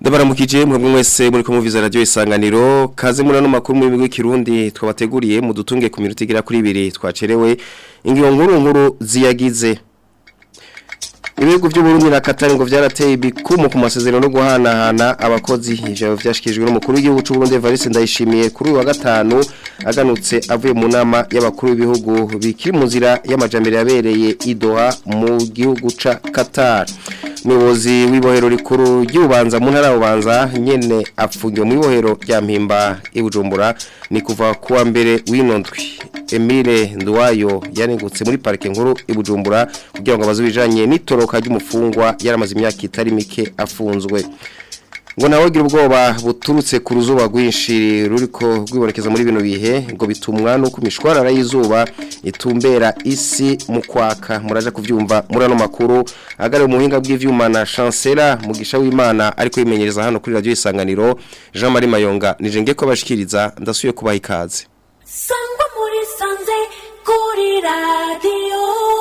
Ndabaramukije mwebwe mwese muri ko muviza radio isanganiro kaze muri no makuru mu bigo kirundi twabateguriye mu dutunge ku minota igera kuri 2 twacerewe ingiyo nkuru nkuru ziyagize Ibihugu by'Uburundi na Qatar ngo vyarateye ibikumu ku masezerano no guhanahana abakozi ivyo vyashikijwe n'umukuru w'igihugu cy'u Burundi Evariste Ndayishimiye kuri uyu wa gatanu aganutse avuye mu nama y'abakuru b'ibihugu bikiri mu nzira y'amajambere yabereye Idoha mu gihugu ca Qatar Umuyobozi w'ibohero rikuru ry'ubanza mu ntara y'ubanza nyene apfungiwe mu ibohero rya mpimba ibujumbura ni kuva kuwa mbere w'inondwi Emile Nduwayo yanengutse muri parike nkuru ibujumbura kugira ngo abazubijanye n'itoroka ry'umufungwa yaramaze imyaka itari mike afunzwe ngo nawe gira ubwoba buturutse ku ruzuba rwinshi ruriko rwibonekeza muri bino bihe ngo bitumwa nuko imishwarara y'izuba itumbera isi mu kwaka muraje kuvyumva muri ano makuru agare mu buhinga bw'ivyuma na chancela mugisha w'Imana ariko yimenyereza hano kuri radio isanganiro Jean Marie Mayonga nije ngiye ko bashikiriza ndasuye kubaha ikaze sangwa muri sanze kuri radio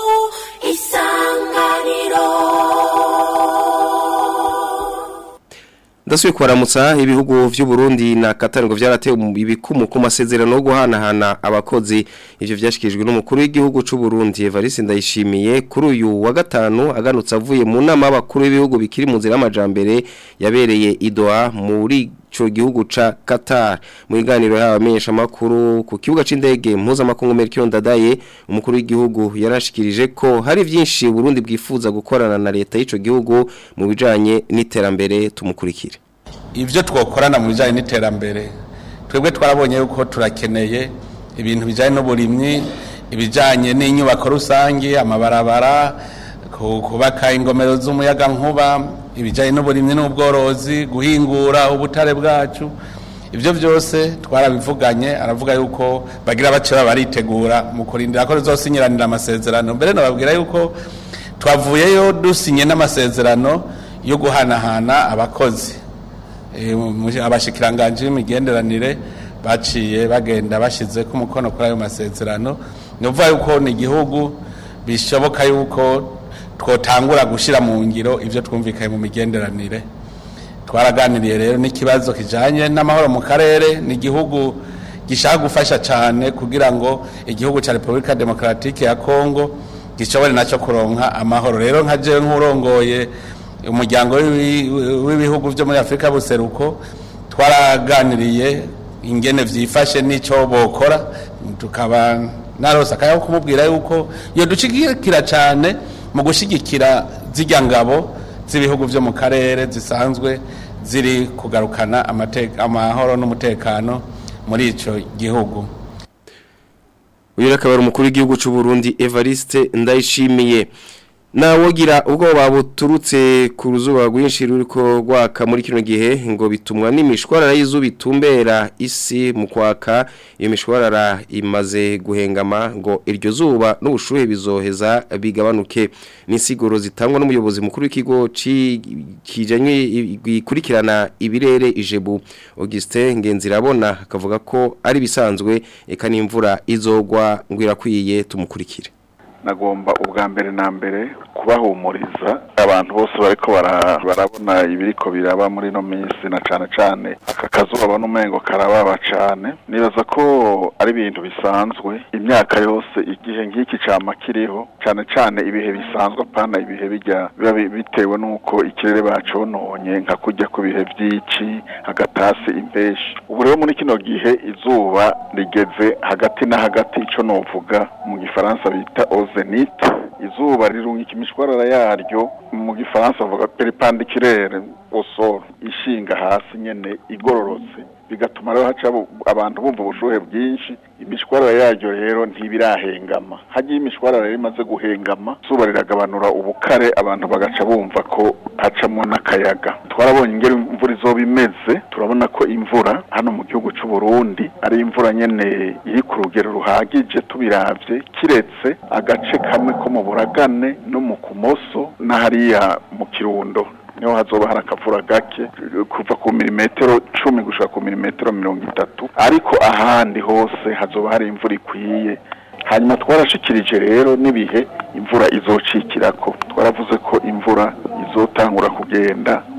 isanganiro Ndasuye kubaramutsa ibihugu vy'u Burundi na Qatar ngo vyarateye ibikumu ku masezerano yo guhanahana abakozi ivyo vyashikijwe n'umukuru w'igihugu c'u Burundi Evariste Ndayishimiye kuri uyu wa gatanu aganutse avuye mu nama y'abakuru b'ibihugu bikiri mu nzira y'amajambere yabereye Idoha muri ico gihugu ca Qatar mu biganiro y'abamenyesha makuru ku kibuga c'indege mpuzamakungu Melchior Ndadaye umukuru w'igihugu yarashikirije ko hari vyinshi Burundi bwifuza gukorana na leta y'ico gihugu mu bijanye n'iterambere tumukurikire ibyo twakorana mu bijyanye n'iterambere twebwe twarabonye yuko turakeneye ibintu bijyanye n'uburimyi ibijyanye n'inyubako rusange amabarabara ku- kubaka ingomero z'umuyagankuba ibijyanye n'uburimyi n'ubworozi guhingura ubutare bwacu ibyo byose twarabivuganye aravuga yuko bagira bace baba baritegura mu kurindira ko rizosinyiranira amasezerano mbere nababwira yuko twavuyeyo dusinye n'amasezerano yo guhanahana abakozi Eh, mu- abashikiranganje b'imigenderanire baciye bagenda bashize ko umukono kuri ayo masezerano ni ukuvuga yuko ni igihugu bishoboka yuko twotangura gushyira mu ngiro ibyo twumvikanye mu migenderanire twaraganiriye rero n'ikibazo kijanye n'amahoro mu karere ni igihugu gishaka gufasha cyane kugira ngo igihugu cya repubulika demokaratike ya kongo gishobore nacyo kuronka amahoro rero nka jewe nk'urongoye umuryango w'ibi- w'ibihugu byo muri afurika buseruko twaraganiriye ingene vyifashe n'icyo bokora tukaba narose akaya ko kumubwira yuko iyo dushigikira cyane mu gushigikira zirya ngabo z'ibihugu byo mu karere zisanzwe ziri kugarukana amate- amahoro n'umutekano muri ico gihugu uyu akaba ari umukuru w'igihugu cy'u Burundi Evariste Ndayishimiye nawogira ubwoba buturutse ku ruzuba rwinshi ruriko rwaka muri kino gihe ngo bitumwa n'imishwarara y'izuba itumbera isi mu kwaka iyo mishwarara imaze guhengama ngo iryo zuba n'ubushuhe bizoheza bigabanuke n'insiguro zitangwa n'umuyobozi mukuru w'ikigo ci- kijanye gikurikirana ibirere ijebu Augustin Ngenzirabona akavuga ko ari bisanzwe eka n'imvura izogwa ngo irakwiye tumukurikire nagomba ubwa mbere na mbere kubahumuriza abantu bose bariko bara- barabona ibiriko biraba muri ino minsi na cane cane aka kazuba babona umengo karababa cane nibaza ko ari ibintu bisanzwe imyaka yose igihe nk'iki cama kiriho cane cane ibihe bisanzwe apana ibihe bijya biba bi- bitewe n'uko ikirere bacononye nka kurya ku bihe vy'ici agatasi impeshi ubu rero muri kino gihe izuba rigeze hagati na hagati ico novuga mu gifaransa bita ozenite izuba rirungika imishwarara yaryo mu gifaransa bavuga peripandikirere osoro ishinga hasi nyene igororotse bigatuma rero haca abo- abantu bumva ubushuhe bwinshi imishwarara yaryo rero ntibirahengama hagiye imishwarara rero imaze guhengama izuba riragabanura ubukare abantu bagaca bumva ko hacamwo n'akayaga twarabonye ingero imvura izoba imeze turabona ko imvura hano mu gihugu c'u Burundi ari imvura nyene iri ku rugero ruhagije tubiravye kiretse agace kamwe ko mu buragane no mu kumoso n'ahariya mu kirundo niho hazoba hari akavura gake kuva ku milimetero cumi gushika ku milimetero mirongo itatu ariko ahandi hose hazoba hari imvura ikwiye hanyuma twarashikirije rero n'ibihe imvura izocikirako twaravuze ko imvura izotangura kugenda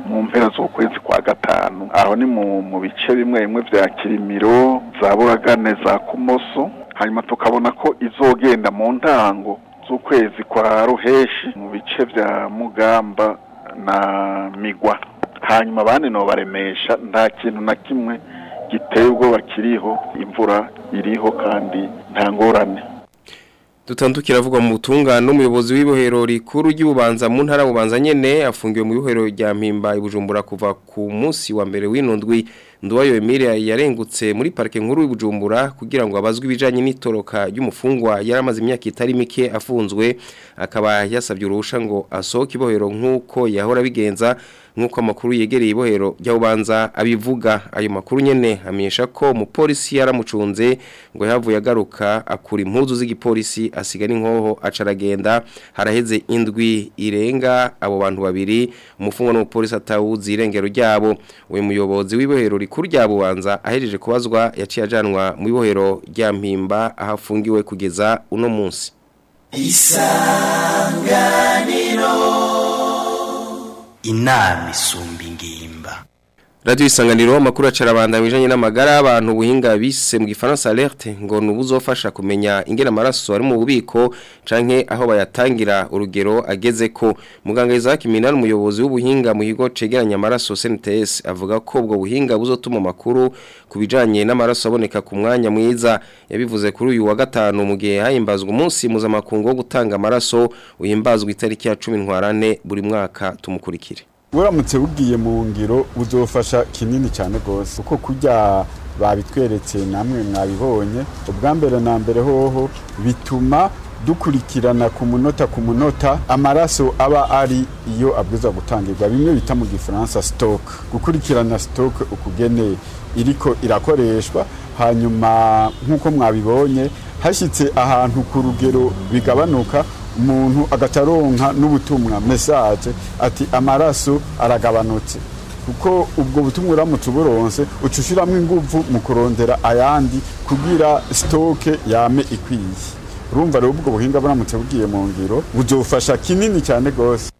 mu mpera z'ukwezi kwa gatanu aho ni mu mu bice bimwe bimwe vya kirimiro za buragane za kumoso hanyuma tukabona ko izogenda mu ntango z'ukwezi kwa ruheshi mu bice vya mugamba na migwa hanyuma abandi nobaremesha nta kintu na kimwe giteye ubwoba kiriho imvura iriho kandi nta ngorane Dutandukira avugwa mu butungane n'umuyobozi w'ibohero rikuru ry'ububanza mu ntara bubanza nyene afungiwe mu ibohero rya Mpimba ibujumbura kuva ku munsi wa mbere w'inundwi Nduwayo Emilia yarengutse muri parke nkuru y'Ibujumbura kugira ngo abazwe ibijanye n'itoroka ry'umufungwa yaramaze imyaka itari mike afunzwe akaba yasabye uruhusha ngo asohoke ibohero nk'uko yahora bigenza nk'uko amakuru yegereye ibohero ry'ubanza abivuga ayo makuru nyene amenyesha ko umupolisi yaramucunze ngo yavuye agaruka akura impuzu z'igipolisi asiga n'inkoho acaragenda haraheze indwi irenga abo bantu babiri umufungwa n'umupolisi atawuzi irengero ryabo uyu muyobozi w'ibohero rikuru rya bubanza ahejeje kubazwa yaciye ajanwa mu ibohero rya mpimba aho afungiwe kugeza uno munsi inama isumba ingimba Radio isanganiro amakuru acarabanda bijanye n'amagara y'abantu buhinga bise mu gifaransa alerte ngo nubuzofasha kumenya ingena amaraso ari mu bubiko canke aho bayatangira urugero ageze ko muganga Isaac Minani umuyobozi w'ubuhinga mu higo cegeranya amaraso CNTS avuga ko ubwo buhinga buzotuma makuru kubijanye n'amaraso aboneka ku mwanya mwiza yabivuze kuri uyu wa gatanu mu gihe hahimbazwa umunsi mpuzamakungu wo gutanga amaraso uhimbazwa itariki ya 10 ntwarane buri mwaka tumukurikire buramutse bugiye mu ngiro buzofasha kinini cyane rwose kuko kurya babitweretse namwe mwabibonye ubwa mbere na mbere hoho bituma dukurikirana ku munota ku munota amaraso aba ari iyo abwiza gutangirwa bimwe bita mu gifaransa stock gukurikirana stock ukugene iriko irakoreshwa hanyuma nk'uko mwabibonye hashyitse ahantu ku rugero bigabanuka umuntu agataronka n'ubutumwa message ati amaraso aragabanutse kuko ubwo butumwa uramutse uburonse uca ushyiramo ingufu mu kurondera ayandi kugira sitoke yame ikwiye urumva rero ubwo buhinga buramutse bugiye mu ngiro buzofasha kinini cyane rwose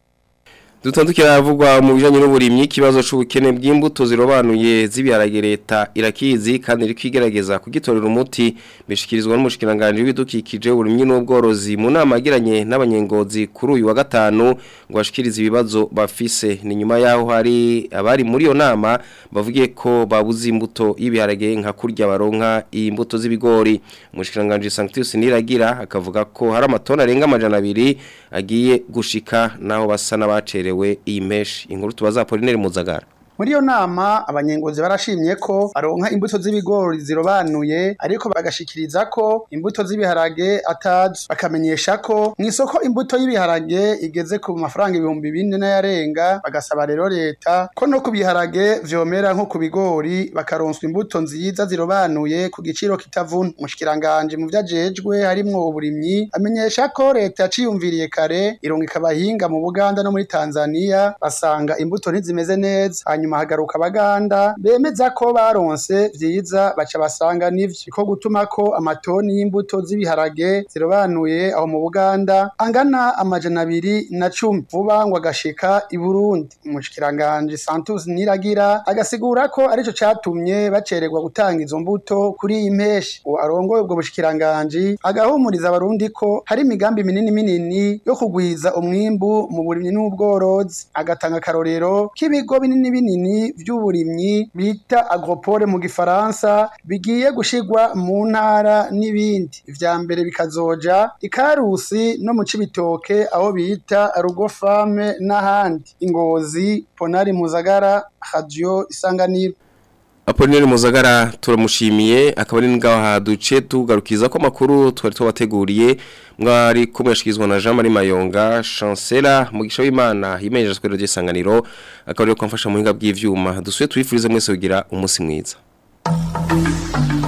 Dutandukira havugwa mu bijanye n'uburimyi kibazo c'ubukene bw'imbuto zirobanuye z'ibiharage leta irakizi kandi iri kwigerageza kugitorera umuti bishikirizwa n'umushikiranganje w'ibidukikije uburimyi n'ubworozi mu nama yagiranye n'abanyengozi kuri uyu wa gatanu ngo bashikirize ibibazo bafise ni nyuma yaho hari abari muri iyo nama bavugiye ko babuze imbuto y'ibiharage nka kurya baronka imbuto z'ibigori umushikiranganje Sanctus Niragira akavuga ko hari amatona arenga amajana abiri agiye gushika naho basa n'abacerewe we iyi meshi inkuru tubaza Pauline Muzagara muri iyo nama abanyengozi barashimye ko baronka imbuto z'ibigori zirobanuye ariko bagashikiriza ko imbuto z'ibiharage atazi bakamenyesha ko mu isoko imbuto y'ibiharage igeze ku mafaranga ibihumbi bine n'ayarenga bagasaba rero leta ko no ku biharage vyomera nko ku bigori bakaronswa imbuto nziza zirobanuye ku giciro kitavuna umushikiranganje mu vyajejwe harimwo uburimyi amenyesha ko leta yaciyumviriye kare irungika abahinga mu Buganda no muri Tanzania basanga imbuto ntizimeze neza hanyuma hagaruka abaganda bemeza ko baronse vyiza baca basanga nivyo ko gutuma ko amatoni y'imbuto z'ibiharage zirobanuye aho mu Buganda angana amajana abiri na cumi vuba ngo agashika i Burundi umushikiranganje Santos Niragira agasigura ko arico catumye bacererwa gutanga izo mbuto kuri iyi mpeshi uwo arongoye ubwo bushikiranganje agahumuriza abarundi ko hari imigambi minini minini yo kugwiza umwimbu mu burimyi n'ubworozi agatanga akarorero k'ibigo binini binini vy'uburimyi bita agropole mu gifaransa bigiye gushigwa mu ntara n'ibindi ivya mbere bikazoja ikarusi no mu cibitoke aho bita rugo fame n'ahandi ingozi ponari muzagara radio isanganiro Apolineri Muzagara turamushimiye akaba ari ngaho haduce tugarukiza ko makuru twari twabateguriye mwari kumwashikizwa na Jean Marie Mayonga Chancellor mugisha w'Imana yimejeje kwero gisanganiro akaba ari ko mfasha muhinga bw'ivyuma dusuye twifurize mwese kugira umunsi mwiza